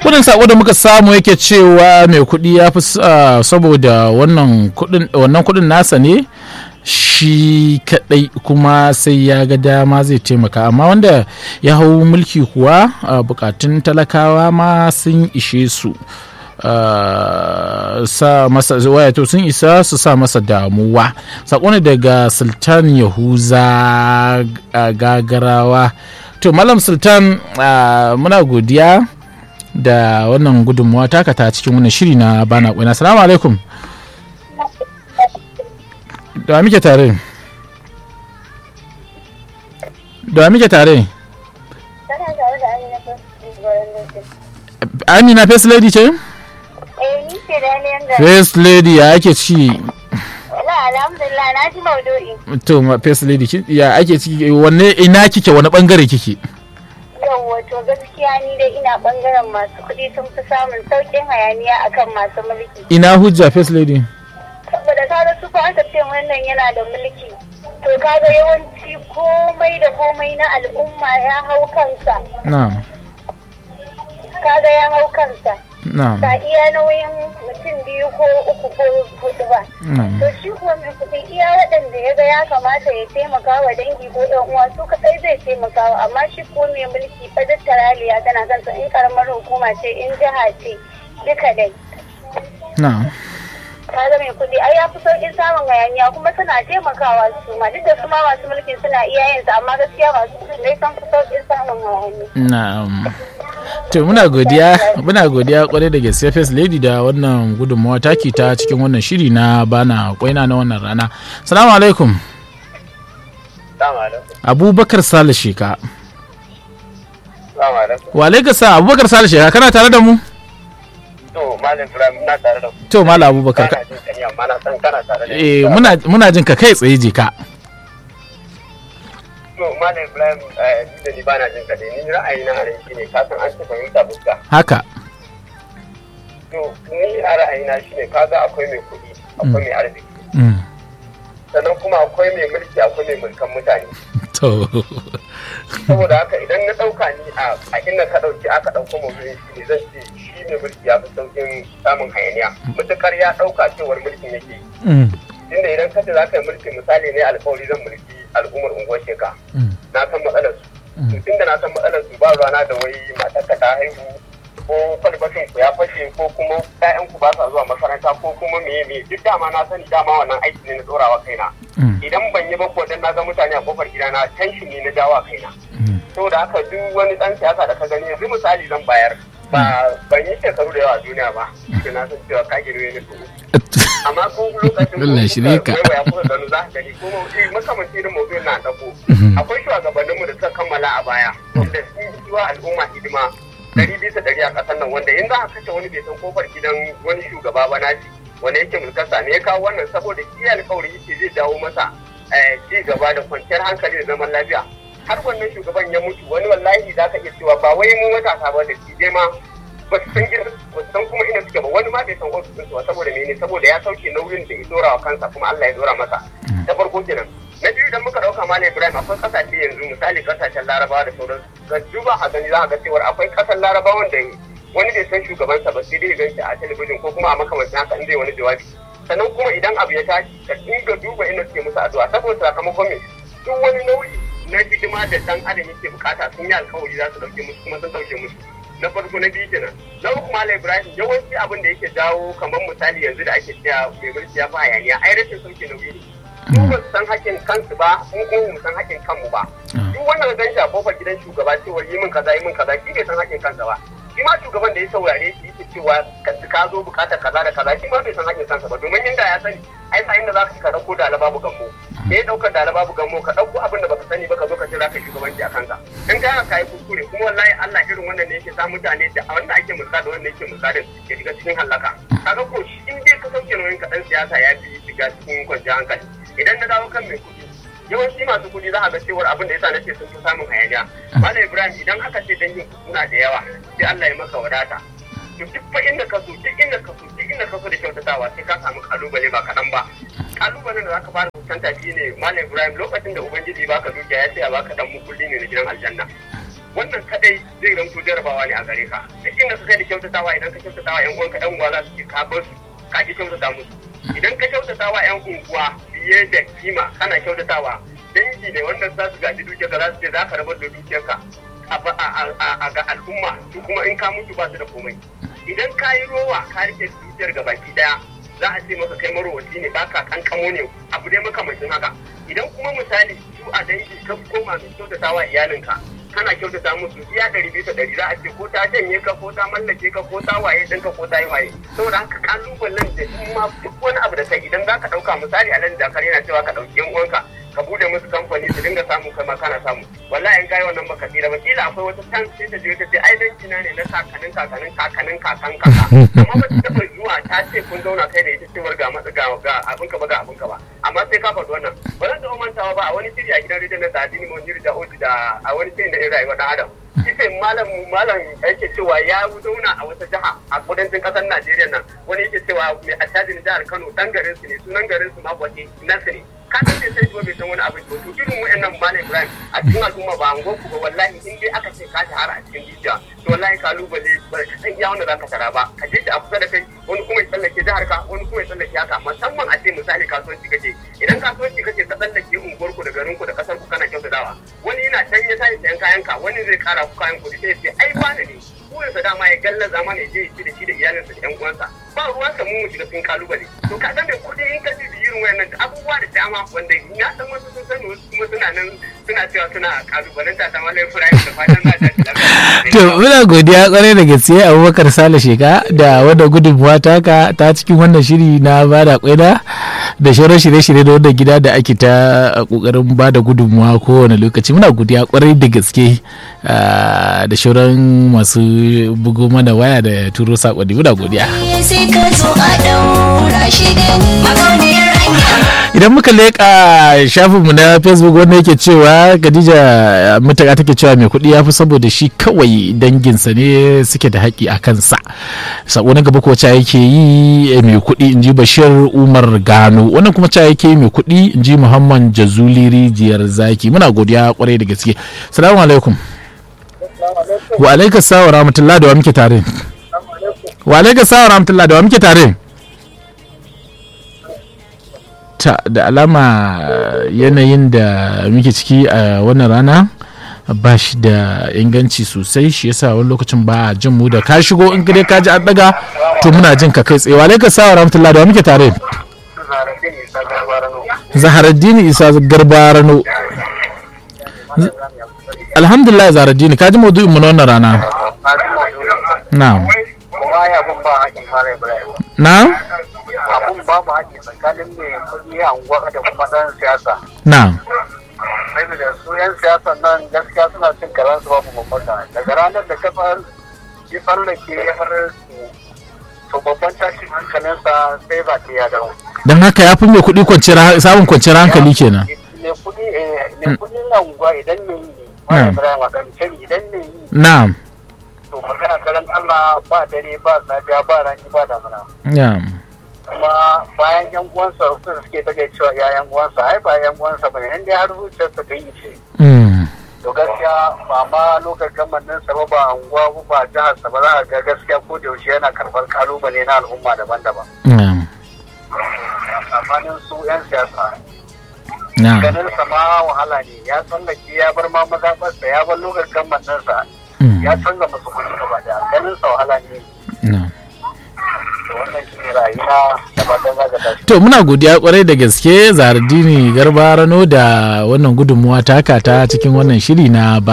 wannan sako da muka samu yake cewa mai kuɗi ya fi saboda wannan kuɗin nasa ne shi kadai kuma sai ya ga dama zai taimaka amma wanda ya hau mulki kuwa bukatun talakawa ma sun ishe su sa masa wayato sun isa su sa masa damuwa sako ne daga sultan yahuza gagarawa to malam sultan muna godiya da wannan gudunmuwa taka ta cikin wannan shiri na bana kwina assalamu alaikum da muke tare da muke tare amina first lady ce? first lady ya ake ci alhamdulillah na ji maudu'i to first lady ya ake ciki wanne ina kike wani bangare kike yawwa to gaskiya ni dai ina bangaren masu kuɗi sun fi samun sauƙin hayaniya akan masu mulki ina hujja first lady saboda kaga su fa aka ce wannan yana da mulki to kaga yawanci komai da komai na al'umma ya hau kansa na'am kaga ya hau kansa na'am ba iya nauyin mutum biyu ko uku ko hudu ba na'am to shi kuwa mai kuɗi iya waɗanda ya ga ya kamata ya taimaka wa dangi ko ɗan uwa su kaɗai zai taimaka wa amma shi ko mai mulki fa duk taraliya tana kansa in karamar hukuma ce in jiha ce duka dai na'am kaga mai kuɗi ai ya fi sauƙin samun hayaniya kuma suna taimakawa su ma duk da su ma masu mulkin suna iya yin sa amma gaskiya masu kuɗi dai sun fi sauƙin samun hayaniya na'am to muna godiya muna godiya kwarai da gaske first lady da wannan gudunmawa taki ta cikin wannan shiri na bana kwaina na wannan rana salamu alaikum abubakar sale sheka wa alaikum sa abubakar sale sheka kana tare da mu to malam ibrahim na tare da ku to malam abubakar kana jin kani amma na san kana tare da eh muna muna jin ka kai tsaye je ka to malam ibrahim eh ni da ni bana jin kani ni ra'ayi na anan shine ka san an ce fahimta fuska haka to ni a ra'ayi na shine kaga akwai mai kuɗi akwai mai arziki Mm. sannan kuma akwai mai mulki akwai mai mulkan mutane to saboda haka idan na ɗauka ni a a inda ka ɗauki aka ɗauko maudu'in shi ne zan ce shi mai mulki ya fi sauƙin samun hayaniya mutukar ya ɗauka cewar mulkin yake yi Mm. inda idan kace za ka yi mulki misali ne alkawari zan mulki al'ummar unguwar sheka Mm. na san matsalar su to tunda na san matsalar su ba ruwana da wai matarka ta haihu ko kwalbatin ku ya fashe ko kuma ƴaƴan ku ba sa zuwa makaranta ko kuma meye meye duk dama na sani dama wannan aiki ne na tsorawa kaina Mm. idan ban yi ba ko dan na ga mutane a kofar gidana tension ne na dawa kaina Mm. saboda haka duk wani dan siyasa da ka gani yanzu misali zan bayar ba ban yi shekaru da yawa a duniya ba ke na san cewa ka girme ni to amma ko lokacin Allah shirye ka. waiwaya kuka gano za ka gani ko maudu'i makamanci irin maudu'in na ɗago akwai shugabanninmu da suka kammala a baya wanda sun yi wa al'umma hidima ɗari bisa ɗari a ƙasar nan wanda in za a kashe wani bai san kofar gidan wani shugaba ba nashi wanda yake mulkarsa ne ya kawo wannan saboda shi alkawari yake zai dawo masa eh, ci gaba da kwanciyar hankali da zaman lafiya har wannan shugaban ya mutu wani wallahi za ka iya cewa ba wai mu matasa ba da shi dai ma ba su san gidan ba su san kuma ina suke ba wani ma bai san ofis ɗinsu ba saboda mene saboda ya sauke nauyin da ya dora wa kansa kuma Allah ya dora masa ta farko kenan na biyu idan muka dauka malam Ibrahim akwai kasashe yanzu misali kasashen Larabawa da sauran ka duba a gani za a ga cewa akwai kasar Larabawan da wani bai san shugabansa ba sai dai ya ganshi a talabijin ko kuma a makamancin haka in zai wani jawabi sannan kuma idan abu ya tashi ka dinga duba inda suke musu addu'a saboda sakamakon me duk wani nauyi na hidima da dan adam yake bukata sun yi alkawari za su dauke musu kuma sun dauke musu na farko na biyu kenan na uku malam ibrahim yawanci abin da yake jawo kamar misali yanzu da ake cewa mai mulki ya fi hayaniya ai rashin sauke nauyi ne su ba su san hakkin kansu ba mu kuma mu san hakkin kanmu ba duk wannan gan shi a kofar gidan shugaba cewa yi min kaza yi min kaza shi bai san hakkin kansa ba shi ma shugaban da ya saurare shi yake cewa ka ka zo bukatar kaza da kaza shi ma bai san hakkin kansa ba domin inda ya sani ai sa inda za ka ka dauko da babu gambo me ya daukar da babu gambo ka dauko abin da baka sani ba ka zo ka ce za ka shugabanci a kanka in ka haka yi kuskure kuma wallahi Allah irin wannan ne yake sa mutane da wanda ake mulka da wanda yake mulka da ya shiga cikin halaka kaga ko shi in dai ka sauke nauyin ka dan siyasa ya fi shiga cikin kwanciyar hankali idan na dawo kan mai kuɗi yawanci masu kuɗi za a ga cewar abin da yasa nace sun fi samun hayaniya malam ibrahim idan aka ce dangin ku suna da yawa sai Allah ya maka wadata to duk fa inda ka so duk inda ka so duk inda ka so da kyautatawa sai ka samu kalubale ba kaɗan ba kalubalen da zaka fara fuskanta shine malam ibrahim lokacin da ubangiji baka dukiya ya ce a baka dan mukulli ne na gidan aljanna wannan kadai zai zanto jarabawa ne a gare ka duk inda ka kai da kyautatawa idan ka kyautatawa yan uwanka yan uwa za su ce ka bar su ka ki kyautata musu idan ka kyautatawa yan unguwa fiye da kima kana kyautatawa dangi ne wanda za su gaji dukiyarka za su ce za ka rabar da dukiyarka a ga al'umma su kuma in ka mutu ba su da komai idan ka yi rowa ka rike dukiyar ga baki daya za a ce maka kai marowaci ne baka kankamo ne abu dai makamancin haka idan kuma misali su a dangi ka koma mai kyautatawa iyalinka kana kyautata musu iya ɗari bisa ɗari za a ce ko ta janye ka ko ta mallake ka ko ta waye ɗinka ko ta yi waye saboda haka kalubalen da in ma duk wani abu da kai idan za ka ɗauka misali a nan jakar yana cewa ka ɗauki yan uwanka ka bude musu kamfani su dinga samu kai ma kana samu wallahi in kai wannan baka tsira ba kila akwai wata tan sai ta je ta ce ai danki na ne na kakanin kakanin kakanin kakan kaka amma ba ta taba zuwa ta ce kun zauna kai da ita cewar ga matsa ga ga abin ka ba ga abin ka ba amma sai ka faɗi wannan ba zan taɓa mantawa ba a wani shiri a gidan rediyon na Sadini Monjiri da Oji da a wani shiri da rayuwa dan Adam kife malam malam yake cewa ya zauna a wata jiha a kudancin kasar Najeriya nan wani yake cewa mai attajin jihar Kano dan garin su ne sunan garin su ma kwace nasu ne ka san bai sai bai san wani abu to to irin wayannan malam Ibrahim a cikin al'umma ba an goku ba wallahi in dai aka ce ka shahara a cikin jijiya to wallahi kalubale ba ka san iya wanda zaka tara ba ka je a kusa da kai wani kuma ya tsallake jihar ka wani kuma ya tsallake haka musamman a ce misali kasuwanci kake idan kasuwanci kake ka tsallake unguwar ku da garin ku da kasar ku kana kyautatawa wani yana can ya sai sayan kayan ka wani zai kara ku kayan kuɗi sai ya ce ai bani ne burinsa dama ya gallaza mana ya je ya ci da shi da iyalinsa da yan uwansa ba ruwansa mu mu shiga cikin kalubale to ka san da kuɗi in ka ji irin wayannan abubuwa da dama wanda na san wasu sun sani wasu kuma suna nan suna cewa suna kalubalanta ta malai furayi da fatan za ta to muna godiya kwarai da gaske abubakar sale sheka da wadda gudunmuwa taka ta cikin wannan shiri na bada kwaida da shauran shirye-shirye da wadda gida da ake ta kokarin bada gudunmuwa kowane lokaci muna godiya kwarai da gaske da shauran masu bugo mana waya da turo sakonni muna godiya idan muka leƙa shafinmu na facebook wanda yake cewa khadija mutaka take cewa mai kuɗi ya fi saboda shi kawai danginsa ne suke da haƙƙi a kansa sako na gaba ko ca yake yi mai kuɗi in ji bashir umar gano wannan kuma ca yake yi mai kuɗi in ji muhammad jazuli rijiyar zaki muna godiya kwarai da gaske salamu alaikum wa alaika sawa rahmatullah da wa muke tare wa alaika sawa rahmatullah da wa muke tare ta da alama yanayin da muke ciki a wannan rana ba shi da inganci sosai shi yasa wani lokacin ba jin mu da ka shigo in dai ka ji an daga to muna jin ka kai tsaye wa alaika sawa rahmatullah da wa muke tare zaharaddini isa garbarano alhamdulillah zaharaddini ka ji maudu'in mu na wannan rana na'am na'am abun babu haƙi tsakanin mai kuɗi a unguwa da kuma ɗan siyasa. na'am Saboda su 'yan siyasa nan gaskiya suna cin karan su babu babbata. Daga ranar da ka yi tsallake har to babban tashin hankalinsa sai ba ta ya dawo. don haka ya fi mai kuɗi samun kwanciyar hankali kenan Mai kuɗi mai kuɗi na unguwa idan ne yi wani Ibrahim a ɗan idan ne yi na'am to magana karan Allah ba dare ba safiya ba rani ba damuna. na'am kuma bayan yan uwansa su suke take cewa ya yan uwansa ai ba yan uwansa bane in dai har zuciyarsa ta yi ce Mm. to gaskiya ba ma lokacin gabanin sa ba ba unguwa ba ba jihar sa ba za a ga gaskiya ko da yaushe yana karɓar kalubale na al'umma daban-daban na'am tsakanin su yan siyasa na'am ganin sa ma wahala ne ya tsallake ya bar ma mazaɓarsa ya bar lokacin gabanin sa Mm. ya canza musu kuɗi gaba daya ganin sa wahala ne na'am to wannan shi ne rayuwa da fatan za ka tashi to muna godiya kwarai da gaske zardini garba rano da wannan gudunmuwa taka ta cikin wannan shiri na ba